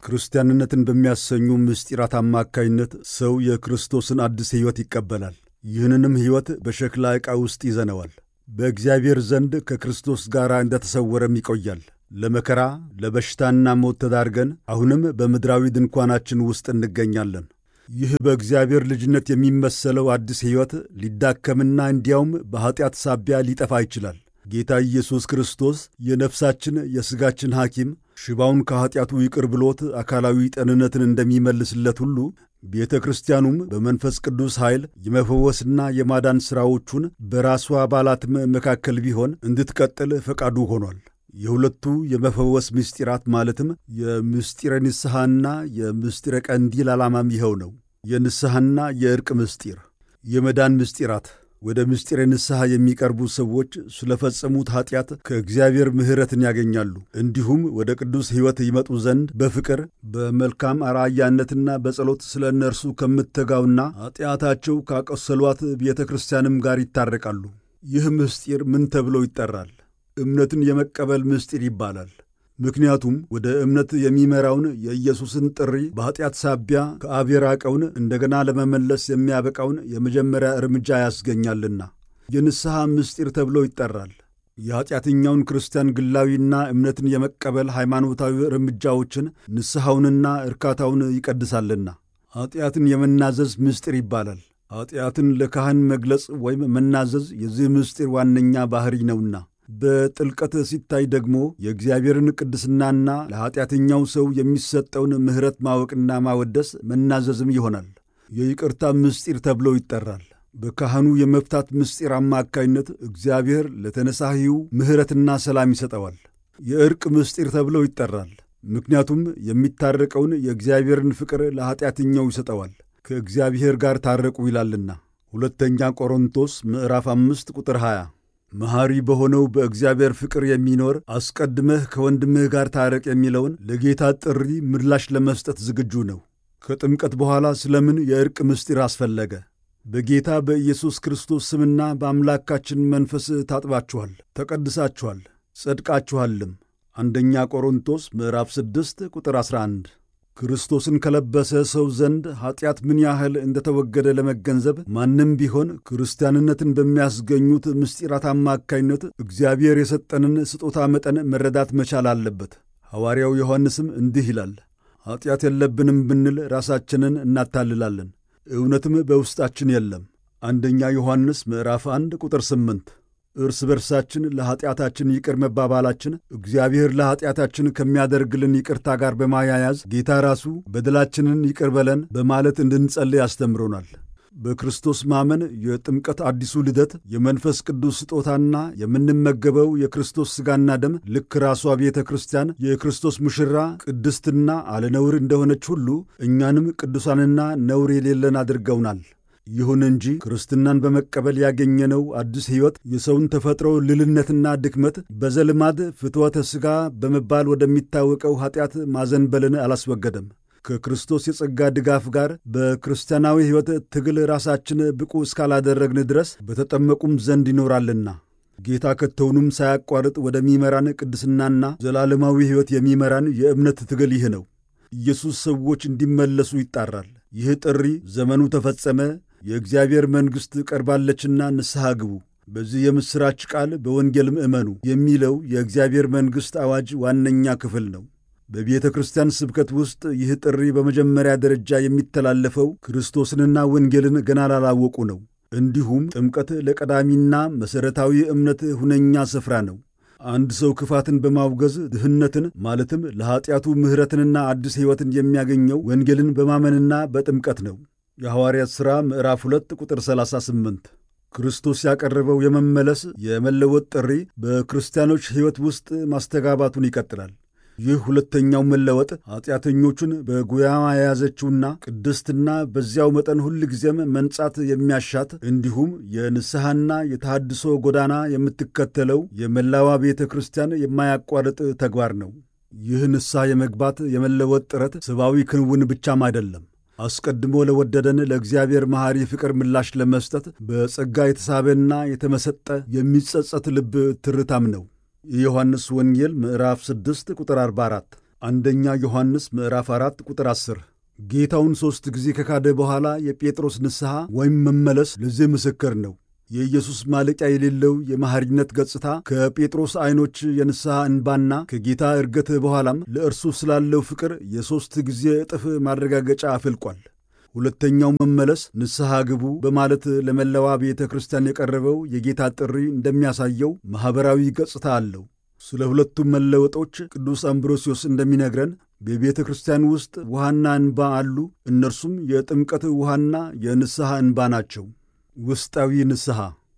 ክርስቲያንነትን በሚያሰኙ ምስጢራት አማካይነት ሰው የክርስቶስን አዲስ ሕይወት ይቀበላል። ይህንንም ሕይወት በሸክላ ዕቃ ውስጥ ይዘነዋል። በእግዚአብሔር ዘንድ ከክርስቶስ ጋር እንደተሰወረም ይቆያል። ለመከራ ለበሽታና ሞት ተዳርገን አሁንም በምድራዊ ድንኳናችን ውስጥ እንገኛለን። ይህ በእግዚአብሔር ልጅነት የሚመሰለው አዲስ ሕይወት ሊዳከምና እንዲያውም በኀጢአት ሳቢያ ሊጠፋ ይችላል። ጌታ ኢየሱስ ክርስቶስ የነፍሳችን የሥጋችን ሐኪም ሽባውን ከኀጢአቱ ይቅር ብሎት አካላዊ ጤንነትን እንደሚመልስለት ሁሉ ቤተ ክርስቲያኑም በመንፈስ ቅዱስ ኃይል የመፈወስና የማዳን ሥራዎቹን በራሷ አባላትም መካከል ቢሆን እንድትቀጥል ፈቃዱ ሆኗል። የሁለቱ የመፈወስ ምስጢራት ማለትም የምስጢረ ንስሐና የምስጢረ ቀንዲል ዓላማም ይኸው ነው። የንስሐና የዕርቅ ምስጢር፣ የመዳን ምስጢራት ወደ ምስጢረ ንስሐ የሚቀርቡ ሰዎች ስለፈጸሙት ኀጢአት ከእግዚአብሔር ምሕረትን ያገኛሉ። እንዲሁም ወደ ቅዱስ ሕይወት ይመጡ ዘንድ በፍቅር በመልካም አርአያነትና በጸሎት ስለ እነርሱ ከምትተጋውና ኀጢአታቸው ካቆሰሏት ቤተ ክርስቲያንም ጋር ይታረቃሉ። ይህ ምስጢር ምን ተብሎ ይጠራል? እምነትን የመቀበል ምስጢር ይባላል። ምክንያቱም ወደ እምነት የሚመራውን የኢየሱስን ጥሪ በኀጢአት ሳቢያ ከአብ የራቀውን እንደገና ለመመለስ የሚያበቃውን የመጀመሪያ እርምጃ ያስገኛልና የንስሐ ምስጢር ተብሎ ይጠራል። የኀጢአተኛውን ክርስቲያን ግላዊና እምነትን የመቀበል ሃይማኖታዊ እርምጃዎችን ንስሐውንና እርካታውን ይቀድሳልና ኀጢአትን የመናዘዝ ምስጢር ይባላል። ኀጢአትን ለካህን መግለጽ ወይም መናዘዝ የዚህ ምስጢር ዋነኛ ባሕሪ ነውና በጥልቀት ሲታይ ደግሞ የእግዚአብሔርን ቅድስናና ለኀጢአተኛው ሰው የሚሰጠውን ምሕረት ማወቅና ማወደስ መናዘዝም ይሆናል። የይቅርታ ምስጢር ተብሎ ይጠራል። በካህኑ የመፍታት ምስጢር አማካይነት እግዚአብሔር ለተነሳሂው ምሕረትና ሰላም ይሰጠዋል። የዕርቅ ምስጢር ተብሎ ይጠራል። ምክንያቱም የሚታረቀውን የእግዚአብሔርን ፍቅር ለኀጢአተኛው ይሰጠዋል። ከእግዚአብሔር ጋር ታረቁ ይላልና ሁለተኛ ቆሮንቶስ ምዕራፍ አምስት ቁጥር 20 መሐሪ በሆነው በእግዚአብሔር ፍቅር የሚኖር አስቀድመህ ከወንድምህ ጋር ታረቅ የሚለውን ለጌታ ጥሪ ምላሽ ለመስጠት ዝግጁ ነው። ከጥምቀት በኋላ ስለምን የዕርቅ ምስጢር አስፈለገ? በጌታ በኢየሱስ ክርስቶስ ስምና በአምላካችን መንፈስ ታጥባችኋል፣ ተቀድሳችኋል፣ ጸድቃችኋልም። አንደኛ ቆሮንቶስ ምዕራፍ 6 ቁጥር 11 ክርስቶስን ከለበሰ ሰው ዘንድ ኀጢአት ምን ያህል እንደተወገደ ለመገንዘብ ማንም ቢሆን ክርስቲያንነትን በሚያስገኙት ምስጢራት አማካይነት እግዚአብሔር የሰጠንን ስጦታ መጠን መረዳት መቻል አለበት። ሐዋርያው ዮሐንስም እንዲህ ይላል፣ ኀጢአት የለብንም ብንል ራሳችንን እናታልላለን፣ እውነትም በውስጣችን የለም። አንደኛ ዮሐንስ ምዕራፍ 1 ቁጥር 8 እርስ በርሳችን ለኀጢአታችን ይቅር መባባላችን እግዚአብሔር ለኀጢአታችን ከሚያደርግልን ይቅርታ ጋር በማያያዝ ጌታ ራሱ በደላችንን ይቅር በለን በማለት እንድንጸልይ ያስተምሮናል። በክርስቶስ ማመን የጥምቀት አዲሱ ልደት የመንፈስ ቅዱስ ስጦታና የምንመገበው የክርስቶስ ሥጋና ደም ልክ ራሷ ቤተ ክርስቲያን የክርስቶስ ሙሽራ ቅድስትና አለነውር እንደሆነች ሁሉ እኛንም ቅዱሳንና ነውር የሌለን አድርገውናል። ይሁን እንጂ ክርስትናን በመቀበል ያገኘነው አዲስ ሕይወት የሰውን ተፈጥሮ ልልነትና ድክመት በዘልማድ ፍትወተ ሥጋ በመባል ወደሚታወቀው ኀጢአት ማዘንበልን አላስወገደም። ከክርስቶስ የጸጋ ድጋፍ ጋር በክርስቲያናዊ ሕይወት ትግል ራሳችን ብቁ እስካላደረግን ድረስ በተጠመቁም ዘንድ ይኖራልና ጌታ ከቶውንም ሳያቋርጥ ወደሚመራን ቅድስናና ዘላለማዊ ሕይወት የሚመራን የእምነት ትግል ይህ ነው። ኢየሱስ ሰዎች እንዲመለሱ ይጣራል። ይህ ጥሪ ዘመኑ ተፈጸመ፣ የእግዚአብሔር መንግሥት ቀርባለችና ንስሐ ግቡ፣ በዚህ የምሥራች ቃል በወንጌልም እመኑ የሚለው የእግዚአብሔር መንግሥት አዋጅ ዋነኛ ክፍል ነው። በቤተ ክርስቲያን ስብከት ውስጥ ይህ ጥሪ በመጀመሪያ ደረጃ የሚተላለፈው ክርስቶስንና ወንጌልን ገና ላላወቁ ነው። እንዲሁም ጥምቀት ለቀዳሚና መሠረታዊ እምነት ሁነኛ ስፍራ ነው። አንድ ሰው ክፋትን በማውገዝ ድህነትን ማለትም ለኀጢአቱ ምሕረትንና አዲስ ሕይወትን የሚያገኘው ወንጌልን በማመንና በጥምቀት ነው። የሐዋርያት ሥራ ምዕራፍ 2 ቁጥር 38 ክርስቶስ ያቀረበው የመመለስ የመለወጥ ጥሪ በክርስቲያኖች ሕይወት ውስጥ ማስተጋባቱን ይቀጥላል። ይህ ሁለተኛው መለወጥ ኀጢአተኞቹን በጉያማ የያዘችውና ቅድስትና በዚያው መጠን ሁል ጊዜም መንጻት የሚያሻት እንዲሁም የንስሐና የተሃድሶ ጎዳና የምትከተለው የመላዋ ቤተ ክርስቲያን የማያቋርጥ ተግባር ነው። ይህ ንስሐ የመግባት የመለወጥ ጥረት ሰብአዊ ክንውን ብቻም አይደለም። አስቀድሞ ለወደደን ለእግዚአብሔር መሐሪ ፍቅር ምላሽ ለመስጠት በጸጋ የተሳበና የተመሰጠ የሚጸጸት ልብ ትርታም ነው። የዮሐንስ ወንጌል ምዕራፍ 6 ቁጥር 44 አንደኛ ዮሐንስ ምዕራፍ 4 ቁጥር 10 ጌታውን ሦስት ጊዜ ከካደ በኋላ የጴጥሮስ ንስሐ ወይም መመለስ ለዚህ ምስክር ነው። የኢየሱስ ማለቂያ የሌለው የመሐሪነት ገጽታ ከጴጥሮስ ዐይኖች የንስሐ እንባና ከጌታ እርገት በኋላም ለእርሱ ስላለው ፍቅር የሦስት ጊዜ እጥፍ ማረጋገጫ አፍልቋል። ሁለተኛው መመለስ ንስሐ ግቡ በማለት ለመላዋ ቤተ ክርስቲያን የቀረበው የጌታ ጥሪ እንደሚያሳየው ማኅበራዊ ገጽታ አለው። ስለ ሁለቱም መለወጦች ቅዱስ አምብሮሲዮስ እንደሚነግረን በቤተ ክርስቲያን ውስጥ ውሃና እንባ አሉ። እነርሱም የጥምቀት ውሃና የንስሐ እንባ ናቸው። ውስጣዊ ንስሐ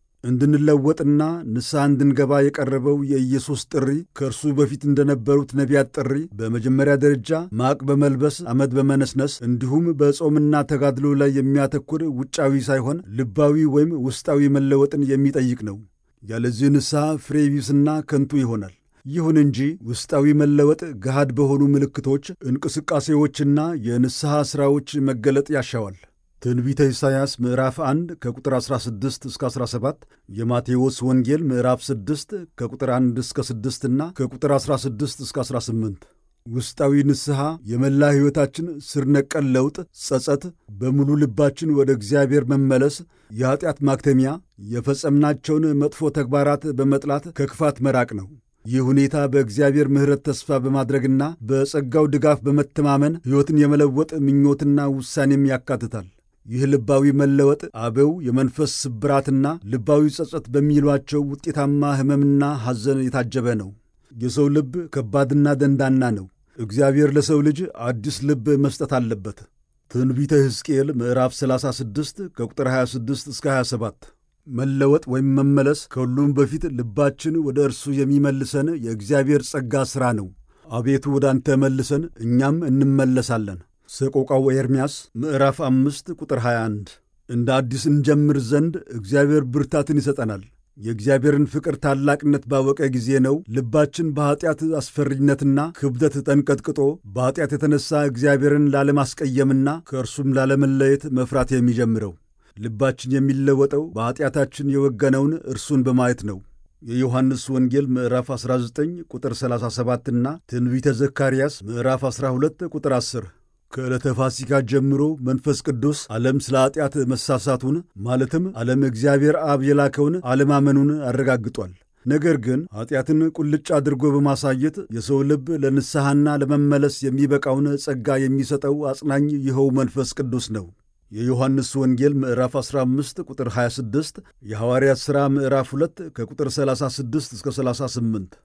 እንድንለወጥና ንስሐ እንድንገባ የቀረበው የኢየሱስ ጥሪ ከእርሱ በፊት እንደነበሩት ነቢያት ጥሪ በመጀመሪያ ደረጃ ማቅ በመልበስ አመድ በመነስነስ እንዲሁም በጾምና ተጋድሎ ላይ የሚያተኩር ውጫዊ ሳይሆን ልባዊ ወይም ውስጣዊ መለወጥን የሚጠይቅ ነው። ያለዚህ ንስሐ ፍሬ ቢስና ከንቱ ይሆናል። ይሁን እንጂ ውስጣዊ መለወጥ ገሃድ በሆኑ ምልክቶች፣ እንቅስቃሴዎችና የንስሐ ሥራዎች መገለጥ ያሻዋል። ትንቢተ ኢሳይያስ ምዕራፍ 1 ከቁጥር 16 እስከ 17፣ የማቴዎስ ወንጌል ምዕራፍ 6 ከቁጥር 1 እስከ 6 እና ከቁጥር 16 እስከ 18። ውስጣዊ ንስሐ የመላ ሕይወታችን ስር ነቀል ለውጥ፣ ጸጸት፣ በሙሉ ልባችን ወደ እግዚአብሔር መመለስ፣ የኀጢአት ማክተሚያ፣ የፈጸምናቸውን መጥፎ ተግባራት በመጥላት ከክፋት መራቅ ነው። ይህ ሁኔታ በእግዚአብሔር ምሕረት ተስፋ በማድረግና በጸጋው ድጋፍ በመተማመን ሕይወትን የመለወጥ ምኞትና ውሳኔም ያካትታል። ይህ ልባዊ መለወጥ አበው የመንፈስ ስብራትና ልባዊ ጸጸት በሚሏቸው ውጤታማ ሕመምና ሐዘን የታጀበ ነው። የሰው ልብ ከባድና ደንዳና ነው። እግዚአብሔር ለሰው ልጅ አዲስ ልብ መስጠት አለበት። ትንቢተ ሕዝቅኤል ምዕራፍ 36 ከቁጥር 26 እስከ 27 መለወጥ ወይም መመለስ ከሁሉም በፊት ልባችን ወደ እርሱ የሚመልሰን የእግዚአብሔር ጸጋ ሥራ ነው። አቤቱ ወደ አንተ መልሰን እኛም እንመለሳለን። ሰቆቃው ኤርምያስ ምዕራፍ አምስት ቁጥር 21 እንደ አዲስ እንጀምር ዘንድ እግዚአብሔር ብርታትን ይሰጠናል። የእግዚአብሔርን ፍቅር ታላቅነት ባወቀ ጊዜ ነው ልባችን በኀጢአት አስፈሪነትና ክብደት ተንቀጥቅጦ በኀጢአት የተነሣ እግዚአብሔርን ላለማስቀየምና ከእርሱም ላለመለየት መፍራት የሚጀምረው። ልባችን የሚለወጠው በኀጢአታችን የወገነውን እርሱን በማየት ነው። የዮሐንስ ወንጌል ምዕራፍ 19 ቁጥር 37 እና ትንቢተ ዘካርያስ ምዕራፍ 12 ቁጥር 10 ከዕለተ ፋሲካ ጀምሮ መንፈስ ቅዱስ ዓለም ስለ ኀጢአት መሳሳቱን ማለትም ዓለም እግዚአብሔር አብ የላከውን አለማመኑን አረጋግጧል። ነገር ግን ኀጢአትን ቁልጭ አድርጎ በማሳየት የሰው ልብ ለንስሐና ለመመለስ የሚበቃውን ጸጋ የሚሰጠው አጽናኝ ይኸው መንፈስ ቅዱስ ነው። የዮሐንስ ወንጌል ምዕራፍ 15 ቁጥር 26፣ የሐዋርያት ሥራ ምዕራፍ 2 ከቁጥር 36 እስከ 38።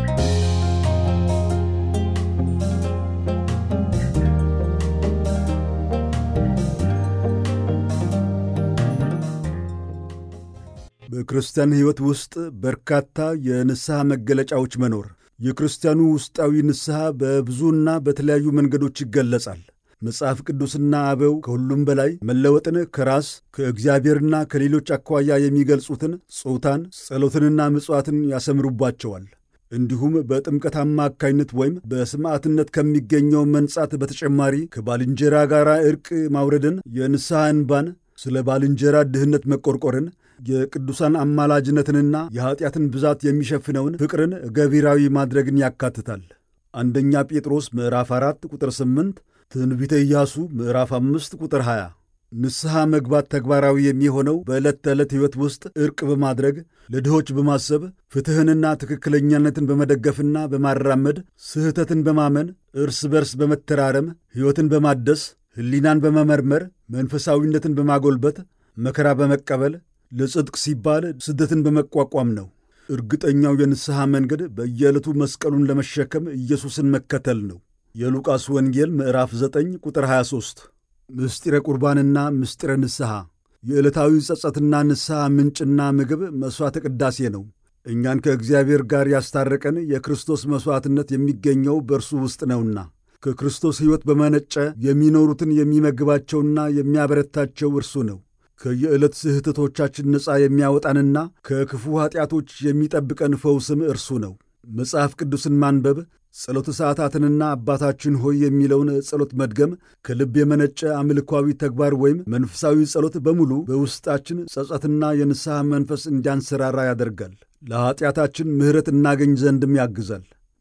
በክርስቲያን ሕይወት ውስጥ በርካታ የንስሐ መገለጫዎች መኖር። የክርስቲያኑ ውስጣዊ ንስሐ በብዙና በተለያዩ መንገዶች ይገለጻል። መጽሐፍ ቅዱስና አበው ከሁሉም በላይ መለወጥን ከራስ ከእግዚአብሔርና ከሌሎች አኳያ የሚገልጹትን ጾታን፣ ጸሎትንና ምጽዋትን ያሰምሩባቸዋል። እንዲሁም በጥምቀት አማካይነት ወይም በሰማዕትነት ከሚገኘው መንጻት በተጨማሪ ከባልንጀራ ጋር ዕርቅ ማውረድን፣ የንስሐ እንባን፣ ስለ ባልንጀራ ድህነት መቆርቆርን፣ የቅዱሳን አማላጅነትንና የኀጢአትን ብዛት የሚሸፍነውን ፍቅርን ገቢራዊ ማድረግን ያካትታል። አንደኛ ጴጥሮስ ምዕራፍ 4 ቁጥር 8 ትንቢተ ኢያሱ ምዕራፍ 5 ቁጥር 20 ንስሐ መግባት ተግባራዊ የሚሆነው በዕለት ተዕለት ሕይወት ውስጥ ዕርቅ በማድረግ ለድሆች በማሰብ ፍትሕንና ትክክለኛነትን በመደገፍና በማራመድ ስህተትን በማመን እርስ በርስ በመተራረም ሕይወትን በማደስ ሕሊናን በመመርመር መንፈሳዊነትን በማጎልበት መከራ በመቀበል ለጽድቅ ሲባል ስደትን በመቋቋም ነው። እርግጠኛው የንስሐ መንገድ በየዕለቱ መስቀሉን ለመሸከም ኢየሱስን መከተል ነው። የሉቃስ ወንጌል ምዕራፍ 9 ቁጥር 23 ምስጢረ ቁርባንና ምስጢረ ንስሐ የዕለታዊ ጸጸትና ንስሐ ምንጭና ምግብ መሥዋዕተ ቅዳሴ ነው። እኛን ከእግዚአብሔር ጋር ያስታረቀን የክርስቶስ መሥዋዕትነት የሚገኘው በእርሱ ውስጥ ነውና ከክርስቶስ ሕይወት በመነጨ የሚኖሩትን የሚመግባቸውና የሚያበረታቸው እርሱ ነው። ከየዕለት ስህተቶቻችን ነፃ የሚያወጣንና ከክፉ ኀጢአቶች የሚጠብቀን ፈውስም እርሱ ነው። መጽሐፍ ቅዱስን ማንበብ ጸሎተ ሰዓታትንና አባታችን ሆይ የሚለውን ጸሎት መድገም ከልብ የመነጨ አምልኳዊ ተግባር ወይም መንፈሳዊ ጸሎት በሙሉ በውስጣችን ጸጸትና የንስሐ መንፈስ እንዲያንሰራራ ያደርጋል። ለኀጢአታችን ምሕረት እናገኝ ዘንድም ያግዛል።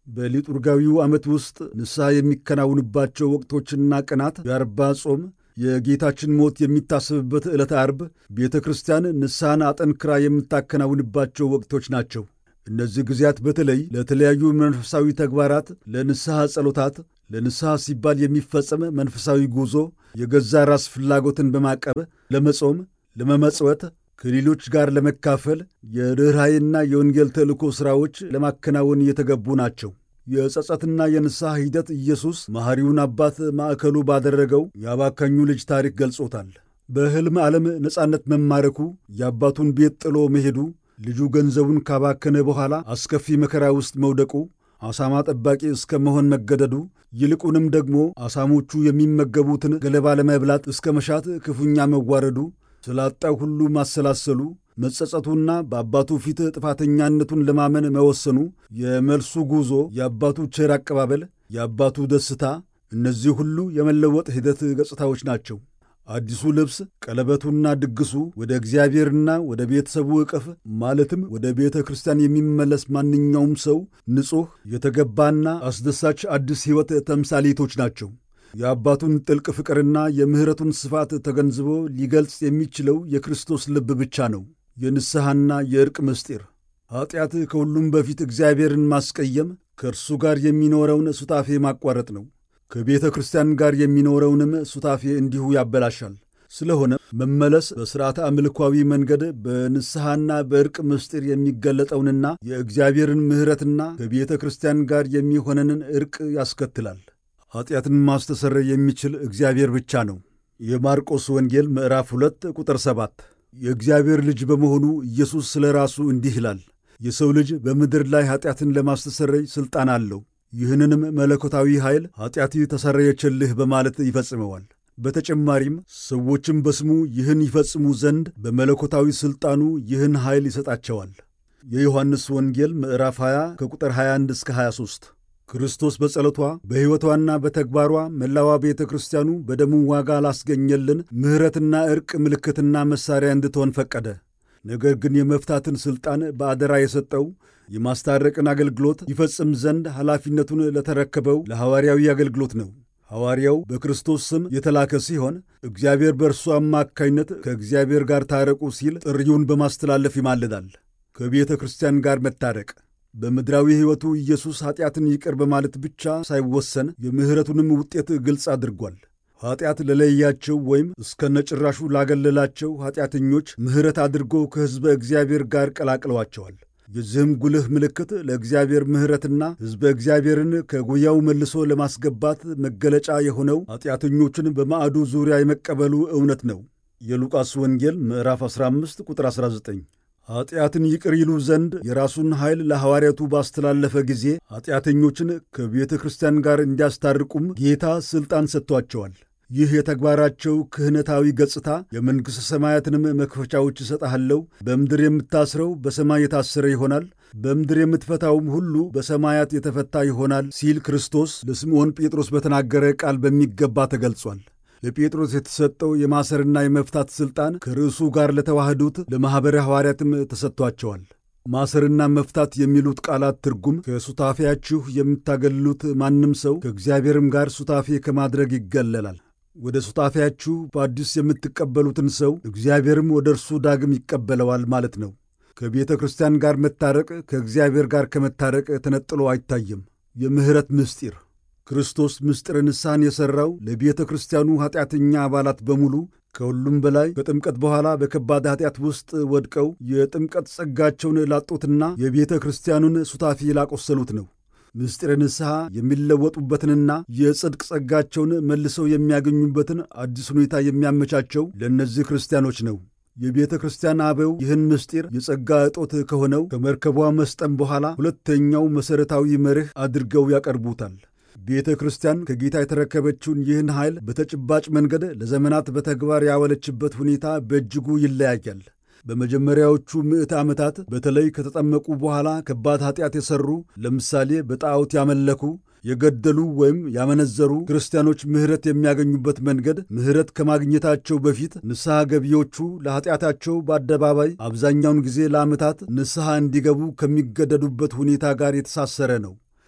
በሊጡርጋዊው ዓመት ውስጥ ንስሐ የሚከናውንባቸው ወቅቶችና ቀናት የአርባ ጾም፣ የጌታችን ሞት የሚታሰብበት ዕለተ አርብ ቤተ ክርስቲያን ንስሐን አጠንክራ የምታከናውንባቸው ወቅቶች ናቸው። እነዚህ ጊዜያት በተለይ ለተለያዩ መንፈሳዊ ተግባራት፣ ለንስሐ ጸሎታት፣ ለንስሐ ሲባል የሚፈጸም መንፈሳዊ ጉዞ፣ የገዛ ራስ ፍላጎትን በማቀብ ለመጾም፣ ለመመጽወት፣ ከሌሎች ጋር ለመካፈል፣ የርኅራኄና የወንጌል ተልእኮ ሥራዎች ለማከናወን የተገቡ ናቸው። የጸጸትና የንስሐ ሂደት ኢየሱስ መሐሪውን አባት ማዕከሉ ባደረገው የአባካኙ ልጅ ታሪክ ገልጾታል። በሕልም ዓለም ነጻነት መማረኩ፣ የአባቱን ቤት ጥሎ መሄዱ፣ ልጁ ገንዘቡን ካባከነ በኋላ አስከፊ መከራ ውስጥ መውደቁ፣ አሳማ ጠባቂ እስከ መሆን መገደዱ፣ ይልቁንም ደግሞ አሳሞቹ የሚመገቡትን ገለባ ለመብላት እስከ መሻት ክፉኛ መዋረዱ፣ ስላጣው ሁሉ ማሰላሰሉ መጸጸቱና በአባቱ ፊት ጥፋተኛነቱን ለማመን መወሰኑ፣ የመልሱ ጉዞ፣ የአባቱ ቸር አቀባበል፣ የአባቱ ደስታ፣ እነዚህ ሁሉ የመለወጥ ሂደት ገጽታዎች ናቸው። አዲሱ ልብስ፣ ቀለበቱና ድግሱ ወደ እግዚአብሔርና ወደ ቤተሰቡ ዕቅፍ ማለትም ወደ ቤተ ክርስቲያን የሚመለስ ማንኛውም ሰው ንጹሕ የተገባና አስደሳች አዲስ ሕይወት ተምሳሌቶች ናቸው። የአባቱን ጥልቅ ፍቅርና የምሕረቱን ስፋት ተገንዝቦ ሊገልጽ የሚችለው የክርስቶስ ልብ ብቻ ነው። የንስሐና የዕርቅ ምስጢር ኀጢአት ከሁሉም በፊት እግዚአብሔርን ማስቀየም፣ ከእርሱ ጋር የሚኖረውን ሱታፌ ማቋረጥ ነው። ከቤተ ክርስቲያን ጋር የሚኖረውንም ሱታፌ እንዲሁ ያበላሻል። ስለሆነ መመለስ በሥርዓተ አምልኳዊ መንገድ በንስሐና በዕርቅ ምስጢር የሚገለጠውንና የእግዚአብሔርን ምሕረትና ከቤተ ክርስቲያን ጋር የሚሆነንን ዕርቅ ያስከትላል። ኀጢአትን ማስተሰረይ የሚችል እግዚአብሔር ብቻ ነው። የማርቆስ ወንጌል ምዕራፍ 2 ቁጥር 7 የእግዚአብሔር ልጅ በመሆኑ ኢየሱስ ስለ ራሱ እንዲህ ይላል፣ የሰው ልጅ በምድር ላይ ኀጢአትን ለማስተሰረይ ሥልጣን አለው። ይህንንም መለኮታዊ ኃይል ኀጢአት ተሰረየችልህ በማለት ይፈጽመዋል። በተጨማሪም ሰዎችም በስሙ ይህን ይፈጽሙ ዘንድ በመለኮታዊ ሥልጣኑ ይህን ኃይል ይሰጣቸዋል። የዮሐንስ ወንጌል ምዕራፍ 20 ከቁጥር 21 እስከ 23 ክርስቶስ በጸሎቷ በሕይወቷና በተግባሯ መላዋ ቤተ ክርስቲያኑ በደሙ ዋጋ ላስገኘልን ምሕረትና ዕርቅ ምልክትና መሣሪያ እንድትሆን ፈቀደ። ነገር ግን የመፍታትን ሥልጣን በአደራ የሰጠው የማስታረቅን አገልግሎት ይፈጽም ዘንድ ኃላፊነቱን ለተረከበው ለሐዋርያዊ አገልግሎት ነው። ሐዋርያው በክርስቶስ ስም የተላከ ሲሆን እግዚአብሔር በእርሱ አማካይነት ከእግዚአብሔር ጋር ታረቁ ሲል ጥሪውን በማስተላለፍ ይማልዳል። ከቤተ ክርስቲያን ጋር መታረቅ በምድራዊ ሕይወቱ ኢየሱስ ኀጢአትን ይቅር በማለት ብቻ ሳይወሰን የምሕረቱንም ውጤት ግልጽ አድርጓል። ኀጢአት ለለያቸው ወይም እስከነጭራሹ ላገለላቸው ኀጢአተኞች ምሕረት አድርጎ ከሕዝበ እግዚአብሔር ጋር ቀላቅለዋቸዋል። የዚህም ጉልህ ምልክት ለእግዚአብሔር ምሕረትና ሕዝበ እግዚአብሔርን ከጉያው መልሶ ለማስገባት መገለጫ የሆነው ኀጢአተኞችን በማዕዱ ዙሪያ የመቀበሉ እውነት ነው። የሉቃስ ወንጌል ምዕራፍ 15 ቁጥር 19 ኀጢአትን ይቅር ይሉ ዘንድ የራሱን ኃይል ለሐዋርያቱ ባስተላለፈ ጊዜ ኀጢአተኞችን ከቤተ ክርስቲያን ጋር እንዲያስታርቁም ጌታ ሥልጣን ሰጥቷቸዋል። ይህ የተግባራቸው ክህነታዊ ገጽታ የመንግሥተ ሰማያትንም መክፈቻዎች እሰጥሃለሁ፣ በምድር የምታስረው በሰማይ የታሰረ ይሆናል፣ በምድር የምትፈታውም ሁሉ በሰማያት የተፈታ ይሆናል ሲል ክርስቶስ ለስምዖን ጴጥሮስ በተናገረ ቃል በሚገባ ተገልጿል። ለጴጥሮስ የተሰጠው የማሰርና የመፍታት ሥልጣን ከርዕሱ ጋር ለተዋህዱት ለማኅበረ ሐዋርያትም ተሰጥቷቸዋል። ማሰርና መፍታት የሚሉት ቃላት ትርጉም ከሱታፌያችሁ የምታገሉት ማንም ሰው ከእግዚአብሔርም ጋር ሱታፌ ከማድረግ ይገለላል። ወደ ሱታፌያችሁ በአዲስ የምትቀበሉትን ሰው እግዚአብሔርም ወደ እርሱ ዳግም ይቀበለዋል ማለት ነው። ከቤተ ክርስቲያን ጋር መታረቅ ከእግዚአብሔር ጋር ከመታረቅ ተነጥሎ አይታይም። የምሕረት ምስጢር ክርስቶስ ምስጢረ ንስሐን የሠራው ለቤተ ክርስቲያኑ ኀጢአተኛ አባላት በሙሉ ከሁሉም በላይ ከጥምቀት በኋላ በከባድ ኀጢአት ውስጥ ወድቀው የጥምቀት ጸጋቸውን ላጡትና የቤተ ክርስቲያኑን ሱታፌ ላቆሰሉት ነው። ምስጢረ ንስሐ የሚለወጡበትንና የጽድቅ ጸጋቸውን መልሰው የሚያገኙበትን አዲስ ሁኔታ የሚያመቻቸው ለእነዚህ ክርስቲያኖች ነው። የቤተ ክርስቲያን አበው ይህን ምስጢር የጸጋ እጦት ከሆነው ከመርከቧ መስጠም በኋላ ሁለተኛው መሠረታዊ መርህ አድርገው ያቀርቡታል። ቤተ ክርስቲያን ከጌታ የተረከበችውን ይህን ኃይል በተጨባጭ መንገድ ለዘመናት በተግባር ያዋለችበት ሁኔታ በእጅጉ ይለያያል። በመጀመሪያዎቹ ምዕተ ዓመታት በተለይ ከተጠመቁ በኋላ ከባድ ኀጢአት የሠሩ ለምሳሌ በጣዖት ያመለኩ፣ የገደሉ ወይም ያመነዘሩ ክርስቲያኖች ምሕረት የሚያገኙበት መንገድ ምሕረት ከማግኘታቸው በፊት ንስሐ ገቢዎቹ ለኀጢአታቸው በአደባባይ አብዛኛውን ጊዜ ለዓመታት ንስሐ እንዲገቡ ከሚገደዱበት ሁኔታ ጋር የተሳሰረ ነው።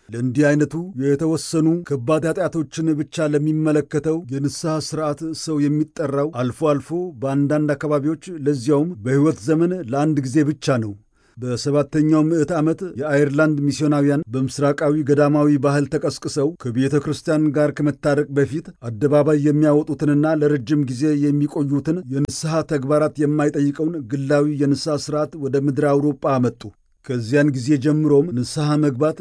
ለእንዲህ አይነቱ የተወሰኑ ከባድ ኃጢአቶችን ብቻ ለሚመለከተው የንስሐ ሥርዓት ሰው የሚጠራው አልፎ አልፎ በአንዳንድ አካባቢዎች ለዚያውም በሕይወት ዘመን ለአንድ ጊዜ ብቻ ነው። በሰባተኛው ምዕት ዓመት የአይርላንድ ሚስዮናውያን በምስራቃዊ ገዳማዊ ባህል ተቀስቅሰው ከቤተ ክርስቲያን ጋር ከመታረቅ በፊት አደባባይ የሚያወጡትንና ለረጅም ጊዜ የሚቆዩትን የንስሐ ተግባራት የማይጠይቀውን ግላዊ የንስሐ ሥርዓት ወደ ምድረ አውሮጳ አመጡ። ከዚያን ጊዜ ጀምሮም ንስሐ መግባት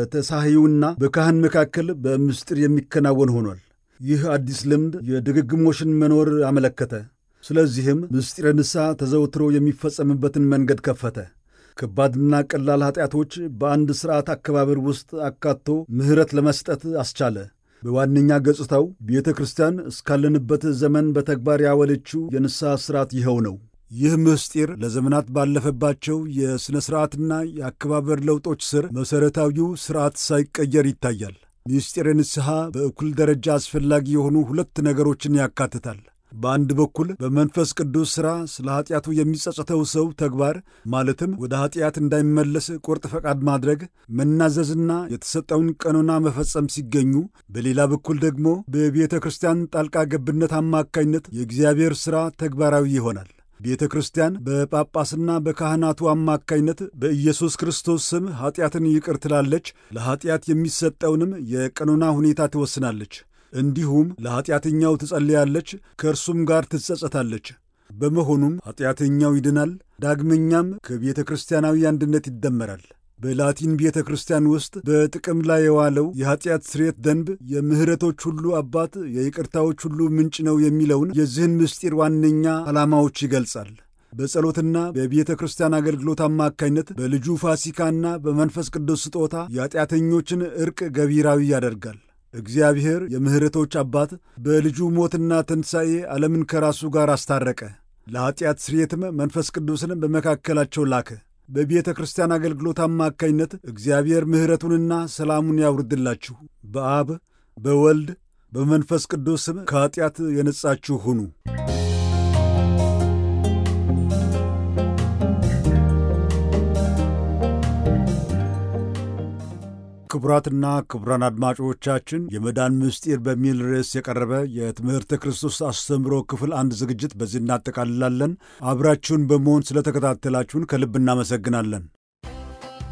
በተሳሂውና በካህን መካከል በምስጢር የሚከናወን ሆኗል። ይህ አዲስ ልምድ የድግግሞሽን መኖር አመለከተ። ስለዚህም ምስጢረ ንስሐ ተዘውትሮ የሚፈጸምበትን መንገድ ከፈተ። ከባድና ቀላል ኃጢአቶች በአንድ ሥርዓት አከባበር ውስጥ አካቶ ምሕረት ለመስጠት አስቻለ። በዋነኛ ገጽታው ቤተ ክርስቲያን እስካለንበት ዘመን በተግባር ያወለችው የንስሐ ሥርዓት ይኸው ነው። ይህ ምስጢር ለዘመናት ባለፈባቸው የሥነ ሥርዓትና የአከባበር ለውጦች ስር መሠረታዊው ሥርዓት ሳይቀየር ይታያል። ምስጢረ ንስሐ በእኩል ደረጃ አስፈላጊ የሆኑ ሁለት ነገሮችን ያካትታል። በአንድ በኩል በመንፈስ ቅዱስ ሥራ ስለ ኀጢአቱ የሚጸጸተው ሰው ተግባር ማለትም ወደ ኀጢአት እንዳይመለስ ቁርጥ ፈቃድ ማድረግ፣ መናዘዝና የተሰጠውን ቀኖና መፈጸም ሲገኙ፣ በሌላ በኩል ደግሞ በቤተ ክርስቲያን ጣልቃ ገብነት አማካኝነት የእግዚአብሔር ሥራ ተግባራዊ ይሆናል። ቤተ ክርስቲያን በጳጳስና በካህናቱ አማካይነት በኢየሱስ ክርስቶስ ስም ኀጢአትን ይቅር ትላለች፣ ለኀጢአት የሚሰጠውንም የቀኖና ሁኔታ ትወስናለች። እንዲሁም ለኀጢአተኛው ትጸልያለች፣ ከእርሱም ጋር ትጸጸታለች። በመሆኑም ኀጢአተኛው ይድናል፣ ዳግመኛም ከቤተ ክርስቲያናዊ አንድነት ይደመራል። በላቲን ቤተ ክርስቲያን ውስጥ በጥቅም ላይ የዋለው የኀጢአት ስርየት ደንብ የምሕረቶች ሁሉ አባት የይቅርታዎች ሁሉ ምንጭ ነው የሚለውን የዚህን ምስጢር ዋነኛ ዓላማዎች ይገልጻል። በጸሎትና በቤተ ክርስቲያን አገልግሎት አማካኝነት በልጁ ፋሲካና በመንፈስ ቅዱስ ስጦታ የኀጢአተኞችን ዕርቅ ገቢራዊ ያደርጋል። እግዚአብሔር የምሕረቶች አባት በልጁ ሞትና ትንሣኤ ዓለምን ከራሱ ጋር አስታረቀ። ለኀጢአት ስርየትም መንፈስ ቅዱስን በመካከላቸው ላከ። በቤተ ክርስቲያን አገልግሎት አማካኝነት እግዚአብሔር ምሕረቱንና ሰላሙን ያውርድላችሁ። በአብ በወልድ በመንፈስ ቅዱስ ስም ከኀጢአት የነጻችሁ ሁኑ። ክቡራትና ክቡራን አድማጮቻችን የመዳን ምስጢር በሚል ርዕስ የቀረበ የትምህርተ ክርስቶስ አስተምሮ ክፍል አንድ ዝግጅት በዚህ እናጠቃልላለን። አብራችሁን በመሆን ስለተከታተላችሁን ከልብ እናመሰግናለን።